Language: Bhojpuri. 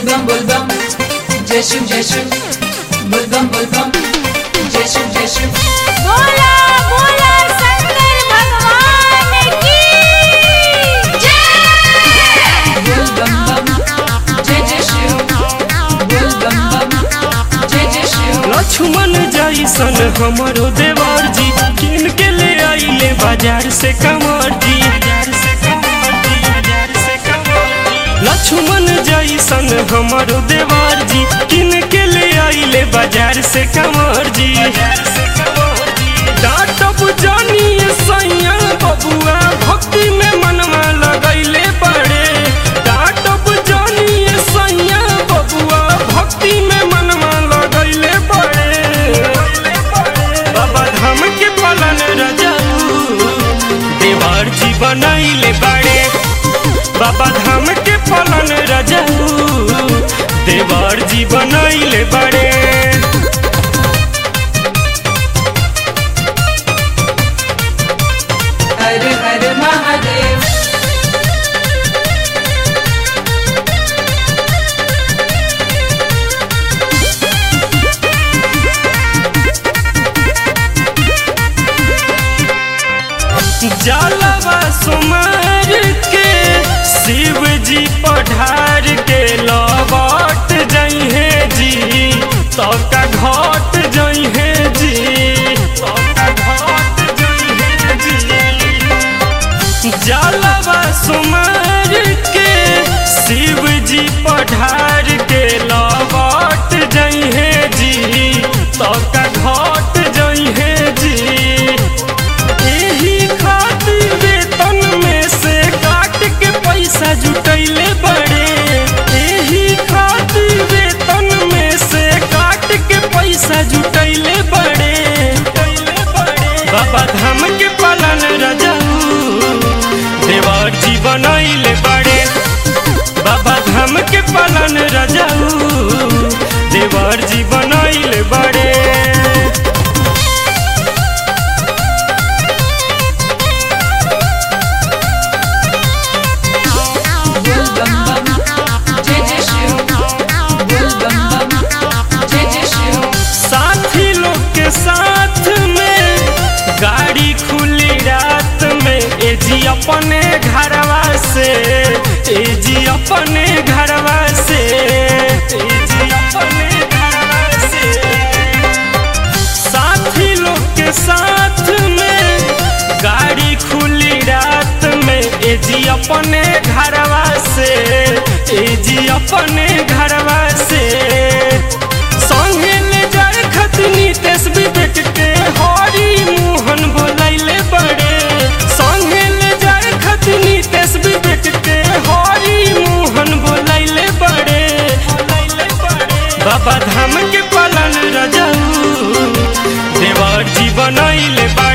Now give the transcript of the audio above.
बुलबम बुलबम जय शिव जय शिव बुलबम बुलबम जय शिव जय शिव बोला बोला शंकर भगवान की जय बुलबम बम जय जय शिव बुलबम बम जय जय शिव लक्ष्मण जैसन हमरो देवर जी किन के ले आइले बाजार से कमर जी लक्ष्मण जैसन हमरो देवर जी किन के ले आइले बाजार से कमर जी डाटब जानी सैया बबुआ भक्ति में मनवा लगैले बड़े डाटब जानी सैया बबुआ भक्ति में मनवा लगैले बड़े बाबा धाम के पालन रजाऊ देवर जी बनैले बड़े बाबा धाम के पालन रजाऊ देवर जी बनैले बड़े हर हर महादेव जलवा सुमार के शिव जी पढ़ार के लौट जइहे जी तका घट जइहे जी तका घट जइहे जी जलवा सुमार के शिव जी पढ़ार के लौट जइहे जी तका घट जइहे जी एही खातिर वेतन में से काट के पैसा जुटैले बड़े एही खातिर वेतन में से काट के पैसा जुटैले बड़े बाबा धाम के पालन रजाऊ देवर जी बनैले बड़े बाबा धाम के पालन रजाऊ देवर जी बनैले बड़े बुलबम बम जय जय शिव बुलबम बम जय जय शिव साथी लोग के साथ में गाड़ी खुली रात में ए जी अपने घरवा से ए जी अपने घरवा से ए जी अपने घरवा से साथी लोग के साथ में गाड़ी खुली रात में ए जी अपने घरवा से ए जी अपने घरवा से संगे ले जाए खतनी तेस विवेक के हरी मोहन बोलैले बड़े संगे ले जाए खतनी तेस विवेक के हरी मोहन बोलैले बड़े बाबा धाम के पालन रजाऊ देवर जी बनैले बा